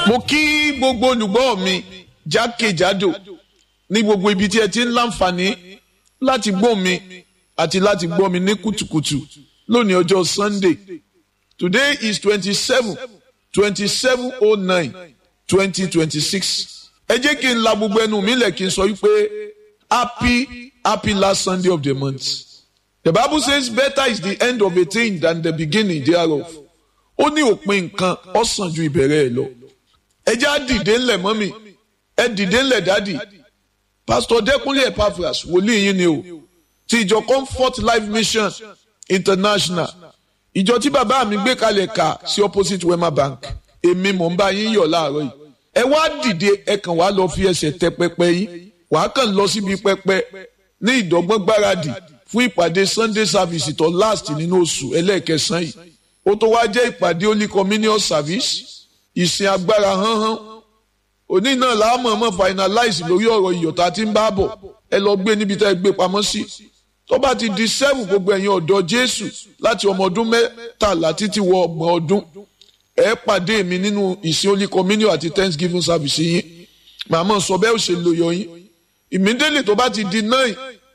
mo kí gbogbo olùgbọ́ mi jákèjádò ní gbogbo ibi tí ẹ ti ń láǹfààní láti gbọ́ mi àti láti gbọ́ mi ní kùtùkùtù lónìí ọjọ́ Sunday today is twenty-seven twenty-seven oh nine twenty twenty-six ẹ jẹ́ kí n la gbogbo ẹnu mi lẹ̀ kí n sọ wípé happy happy last Sunday of the month the Bible says better is the end of a thing than the beginning thereof ó ní òpin nǹkan ó sàn ju ìbẹ̀rẹ̀ ẹ̀ lọ ẹ jẹ́ á dìde ńlẹ̀ mọ́mì ẹ dìde ńlẹ̀ dádì pásítọ̀ dẹ́kunlé epaphras wòlíì yín ni o ti ìjọ comfort life mission international ìjọ tí bàbá mi gbé kalẹ̀ kà sí opposite wema bank èmi mò ń bá yín yọ̀ láàárọ̀ yìí ẹ wá dìde ẹ kàn wá lọ fi ẹsẹ̀ tẹ pẹpẹ yín wàá kàn lọ síbi pẹpẹ ní ìdọ́gbọ́n gbáradì fún ìpàdé sunday service tó last nínú oṣù ẹlẹ́ẹ̀kẹsàn yìí ó tó wá jẹ́ ìpàdé holy communion service ìsìn agbára hánhán òní náà láàmú ọmọ finalize lórí ọ̀rọ̀ ìyọ̀tá tí ń bá bọ̀ ẹ lọ gbé níbi tá ẹ gbé pamọ́ sí tó bá ti di seven gbogbo ẹ̀yin ọ̀dọ́ jésù láti ọmọ ọdún mẹ́tàlá títí wọ ọgbọ̀n ọdún ẹ pàdé mi nínú ìsìn holy communion àti thanksgiving service yín màmá sọ bẹ́ẹ̀ ò ṣe lòyọ̀ yín ìmídélé tó bá ti di nine